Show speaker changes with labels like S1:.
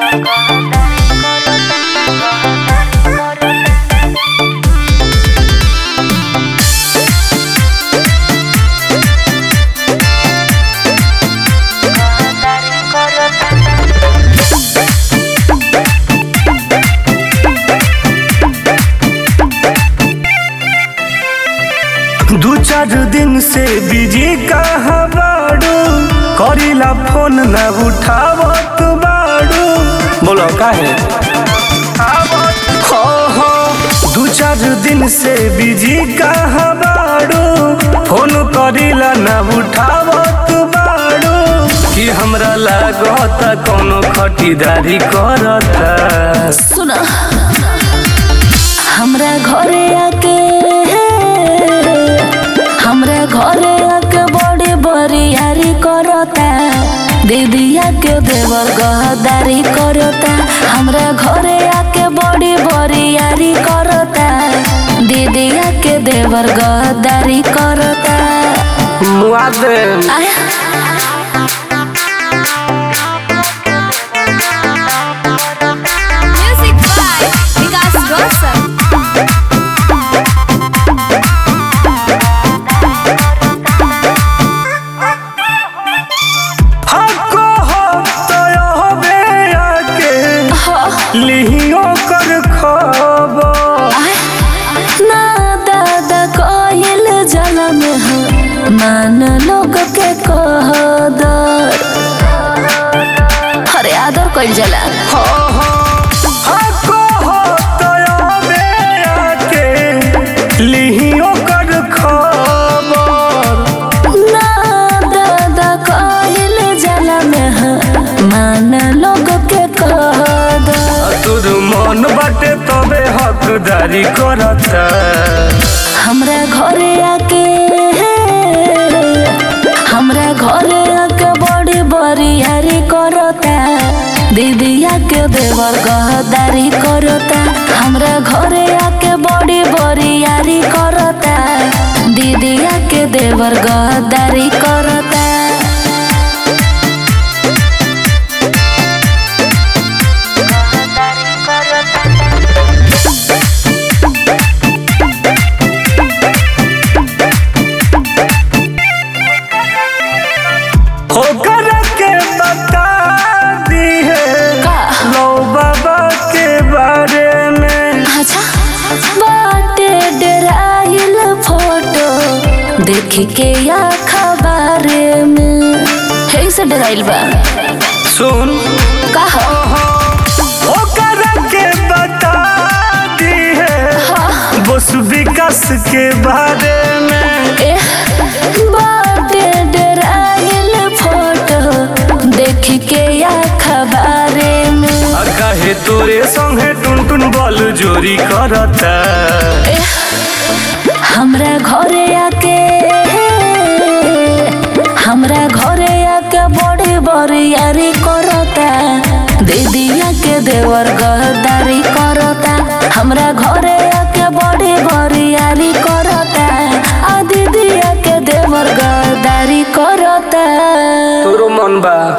S1: दू चार दिन से बिजी कहाँ बाड़ू करीला फोन न उठावत बाड़ू बोलो काहे हो हो दू चार दिन से बिजी कहाँ बाड़ू फोन करीला न उठावत बाड़ू कि हमरा लागत कोनो खटीदारी करता
S2: सुन हमरा घरे आके हमरा घरे आके बड़ी बरियारी करता दीदिया के देवर गहदारी करता हमरा घरे आके बड़ी बरियारी करता दीदिया के देवर गहदारी करता
S1: मुआ दे
S2: आया
S3: Music by Vikas Rosal.
S1: हको हो तो हबे आके लिहियो कर खबर
S2: ना दादा कोयल जलम है मान लोग के कहदर अरे आदर कोयल जला
S1: हो हो हको हो तो हबे आके लिहियो कर खबर
S2: ना दादा कोयल जलम है मान लोग के कहदर
S1: तुर मन बाटे तबे हकदारी करता
S2: हमरा घरे आके हमरा घरे आके बड़ी बरियारी करता दीदिया के देवर गहदारी करता हमरा घरे आके बड़ी बरियारी करता दीदिया के देवर गहदारी करता
S1: होकर के बता दी है
S2: का?
S1: लो बाबा के बारे में
S2: अच्छा बाटे डराइल फोटो देख के या खबर में हे से डराइल बा
S1: सुन
S2: कहा
S1: ओकर के बता दी है बस विकास के बारे में
S2: ए बाटे डराइल फोटो देख के या खबर में
S1: आ काहे तोरे संगे टुन टुन बल जोरी करता
S2: ए, हमरा घरे आके हमरा घरे आके बड़ी बरियारी करता दीदिया के देवर गहदारी करता हमरा घरे